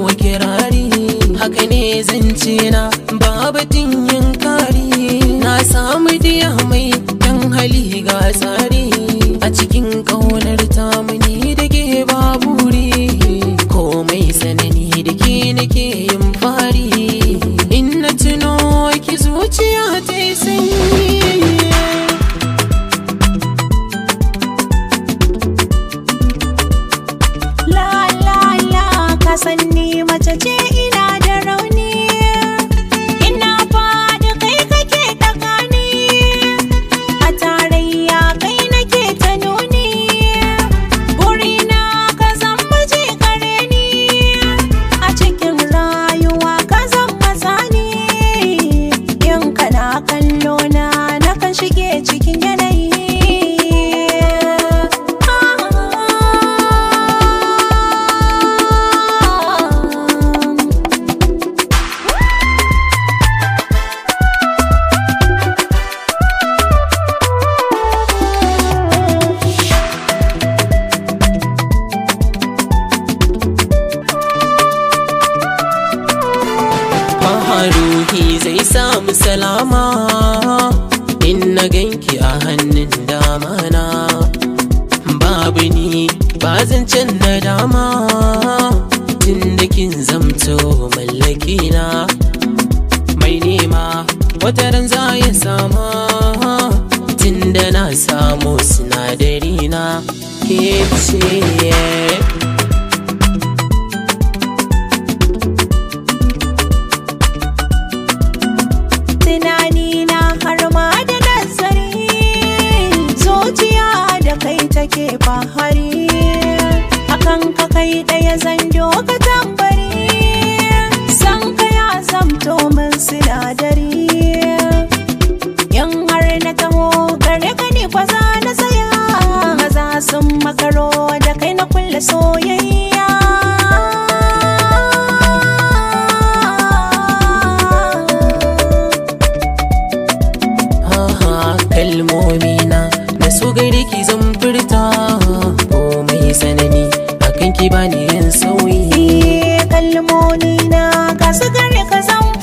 wa kirari haka ne zance na babatin yin kari na samu diya mai dan hali ga tsari a cikin ƙaunar tamuni da ke baburi komai sanani da ke nake yin fari in na tuno ki zuciya ta yi sanyi La la la ka san ni mace ce ina da rauni ina faɗi kai kake ɗaga ni a tarayya kai nake ta nuni burina ka zan miji kare ni a cikin rayuwa ka zan matsani in kana kallo na nakan shige cikin yanayi ruhi zai samu salama in na ganki a hannun dama na babu ni ba zancen na dama tun da kin zamto mallaki na mai nema wata ran za ya sama tun da na samu sinadari na ke ce tunani na har ma da nazari zuciya da kai take fahari akan ka kai ɗaya zanjo ka tambari san ka ya zamto min sinadari yan har na taho gare ka ne kwaza na tsaya maza sun makaro da kai na kulle soyayya Aha, kalmomina da su gaire ki zan furta komai sanani akan ki bani yin sauyi Iye kalmoni na ka su gare ka zan